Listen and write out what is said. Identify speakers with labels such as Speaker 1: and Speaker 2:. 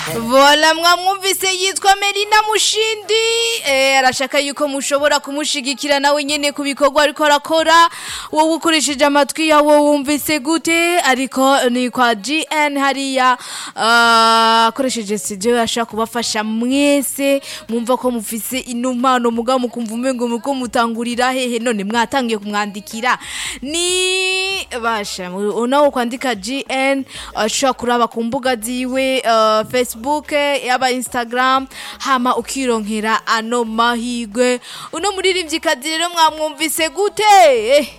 Speaker 1: vola mwamwumvise yitwa Melina Mushindi eh arashaka yuko mushobora kumushigikira nawe nyene ku bikorwa ariko arakora wowe ukoresheje amatwi yawe wumvise gute ariko ni kwa GN hariya ah, akoresheje studio yashaka kubafasha mwese mwumva ko mufise inumano mugabo mukumva umengo muko mutangurira hehe none mwatangiye kumwandikira ni basha unawo kwandika GN ashobora kuraba ku mbuga ziwe uh, Facebook yaba Instagram hama ukironkera ano mahigwe uno muririmvyikazi rero mwamwumvise gute eh